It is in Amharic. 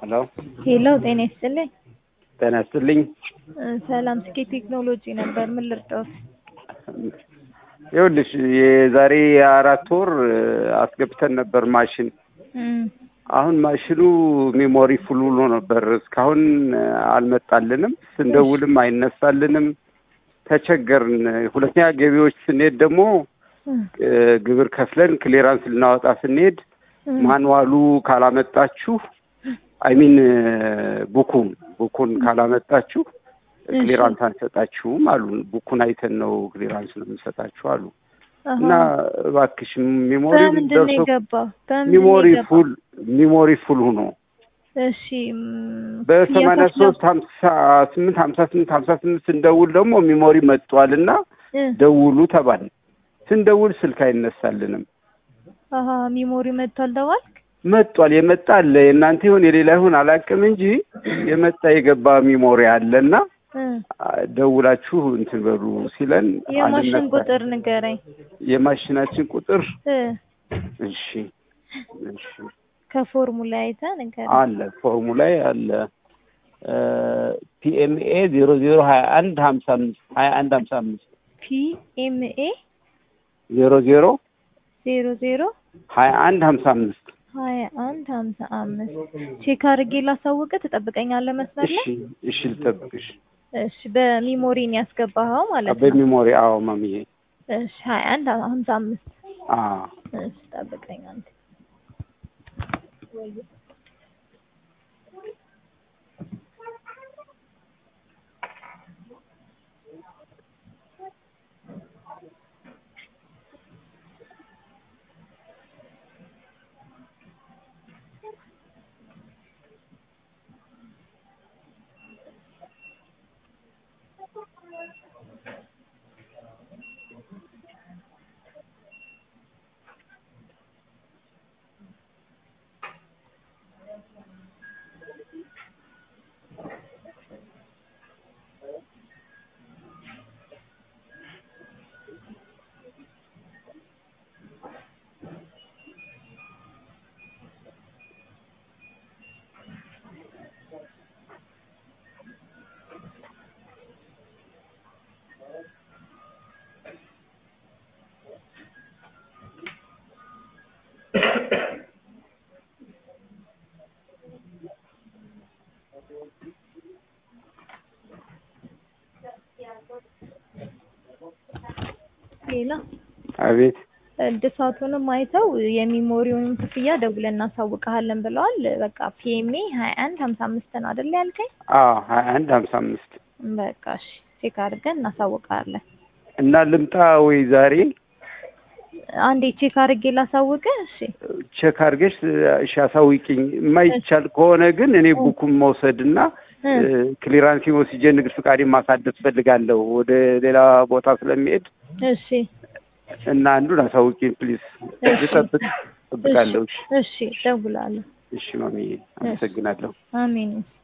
ሄሎ ሄሎ ጤና ይስጥልኝ። ጤና ይስጥልኝ። እ ሰላም ስኬ ቴክኖሎጂ ነበር። ምን ልርዳዎት? ይኸውልሽ የዛሬ አራት ወር እ አስገብተን ነበር ማሽን። እም አሁን ማሽኑ ሜሞሪ ፉል ብሎ ነበር። እስካሁን እ አልመጣልንም። ስንደውልም አይነሳልንም። ተቸገርን። ሁለተኛ ገቢዎች ስንሄድ ደግሞ እም እ ግብር ከፍለን ክሊራንስ ልናወጣ ስንሄድ እም ማንዋሉ ካላመጣችሁ አይሚን ቡኩን ቡኩን ካላመጣችሁ እሺ። ክሊራንስ አንሰጣችሁም አሉን። ቡኩን አይተን ነው ክሊራንስ ነው የምንሰጣችሁ አሉ። አሃ። እና እባክሽ ሚሞሪ በምንድን ነው ደርሶ የገባው? በምንድን ነው ሚሞሪ የገባው? ፉል ሚሞሪ ፉል ሆኖ እሺ እም፣ በሰማንያ የከፍለው- ሶስት ሀምሳ ስምንት ሀምሳ ስምንት ሀምሳ ስምንት ስንደውል ደግሞ ሚሞሪ መጥቷል እና እ ደውሉ ተባል። ስንደውል ስልክ አይነሳልንም። አሃ ሚሞሪ መጥቷል ደዋልክ? መጥቷል የመጣ አለ የእናንተ ይሁን የሌላ ይሁን አላውቅም እንጂ የመጣ የገባ ሚሞሪ አለና እ ደውላችሁ እንትን በሉ ሲለን የማሽን አልነሳ- ቁጥር ንገረኝ። የማሽናችን ቁጥር እ እሺ እሺ ከፎርሙላ አይተህ ንገረኝ። አለ ፎርሙላ አለ ፒኤምኤ ዜሮ ዜሮ ሀያ አንድ ሀምሳ አምስት ሀያ አንድ ሀምሳ አምስት ፒኤምኤ ዜሮ ዜሮ ዜሮ ዜሮ ሀያ አንድ ሀምሳ አምስት ሀያ አንድ ሀምሳ አምስት ቼክ አድርጌ ላሳውቅህ ትጠብቀኛለህ መስመር እሺ ላይ? እሺ ልጠብቅሽ እሺ በሚሞሪን ያስገባኸው ማለት ነው። በሚሞሪ አዎ ማሚዬ እሺ ሀያ አንድ ሀምሳ አምስት አዎ እሺ ጠብቀኝ አንተ። ሌላ አቤት እድሳቱንም አይተው የሚሞሪውንም ክፍያ ደውለን እናሳውቅሃለን ብለዋል። በቃ ፒኤምኤ ሀያ አንድ ሀምሳ አምስት ነው አይደል ያልከኝ? አዎ ሀያ አንድ ሀምሳ አምስት በቃ እሺ ቼክ አድርገን እናሳውቅሃለን። እና ልምጣ ወይ ዛሬ አንዴ ቼክ አድርጌ ላሳውቅህ። እሺ ቼክ አድርገሽ እሺ አሳውቂኝ። የማይቻል ከሆነ ግን እኔ ቡኩን መውሰድና እ ክሊራንስ ወስጄ ንግድ ፍቃዴ ማሳደስ ፈልጋለሁ ወደ ሌላ ቦታ ስለሚሄድ እሺ እና አንዱን አሳውቂኝ ፕሊዝ። እሺ። ልጠብቅ እጠብቃለሁ። እሺ እሺ እደውላለሁ። እሺ ማሚዬ አመሰግናለሁ። አሜን